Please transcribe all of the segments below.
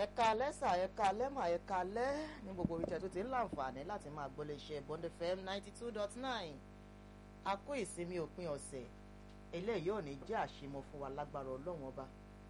ẹ̀ka lẹ́sà ẹ̀ka lẹ́mà ẹ̀ka lẹ́ ní gbogbo ibi tẹ́ tó ti ń láǹfààní láti máa gbọ́ iléeṣẹ́ Bond FM ninety two dot nine a kó ìsinmi òpin ọ̀sẹ̀ eléyìí ò ní jẹ́ àṣemọ fún wa lágbára ọlọ́run ọba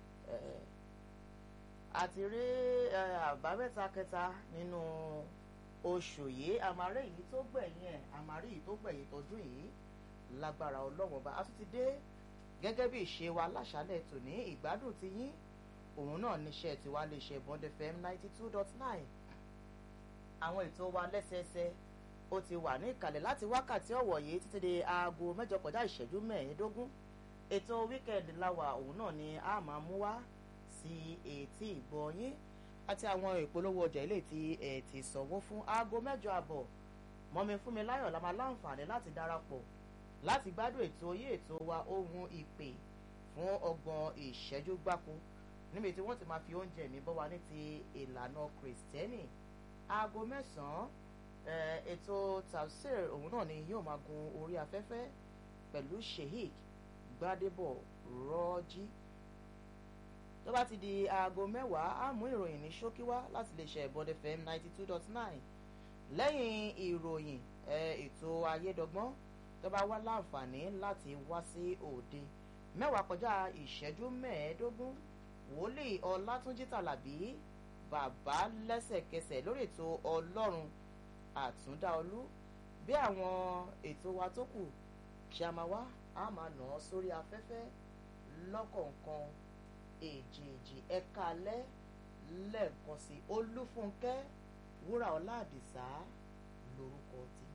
àti rí àbámẹ́ta kẹta nínú oṣù yìí àmàrí yìí tó gbẹ̀yìn ẹ̀ àmàrí yìí tó gbẹ̀yìn tọdún yìí lágbára ọlọ́run ọba a tún ti dé gẹ́gẹ́ bí ìṣe wa láṣálẹ̀ tòní ìgbádùn ti yín òun náà níṣẹ́ tiwa lè ṣe Bond FM ninety two dot nine àwọn ètò wa lẹ́sẹẹsẹ ó ti wà ní ìkàlẹ̀ láti wákàtí ọ̀wọ̀ yìí títí di aago mẹ́jọ kọjá ìṣẹ́jú mẹ́ẹ̀ẹ́dógún ètò wíkẹ́ndì láwa òun náà ni a máa mú wá sí etí ìgbọ́ yín àti àwọn ìpolówó ọjà ilé tí ẹ ti sanwó fún aago mẹ́jọ àbọ̀ mọ́mi fún mi láyọ̀ la máa láǹfààní láti darapọ̀ láti gbádùn ètò yí ètò wa ohun ìpè fún ọgbọ̀n ìṣẹ́jú gbáko níbi tí wọ́n ti máa fi oúnjẹ mi bọ́ wa ní ti ìlànà kìrìsìtẹ́nì aago mẹ́sàn-án ètò tafsir òun náà ni yóò máa gun orí afẹ́fẹ́ pẹ̀lú sheik gbadebo rọ́jí tó bá ti di aago mẹ́wàá á mú ìròyìn ní ṣókí wá láti lè ṣe Bond FM ninety two dot nine lẹ́yìn ìròyìn ètò ayédọ́gbọ́n tó bá wá láǹfààní láti wá sí òde mẹ́wàá kọjá ìṣẹ́jú mẹ́ẹ̀ẹ́dógún wòlíì ọlátúnjí tàlàbí bàbá lẹ́sẹ̀kẹsẹ̀ lórí ètò ọlọ́run àtúndáolú bí àwọn ètò wa tó kù ṣe a máa wá a máa nà án sórí afẹ́fẹ́ lọ́kọ̀ọ̀kan èjèèjì ẹ̀ka alẹ́ lẹ́ẹ̀kan sí olúfúnkẹ́ wúrà ọlá àdìsá lórúkọ tí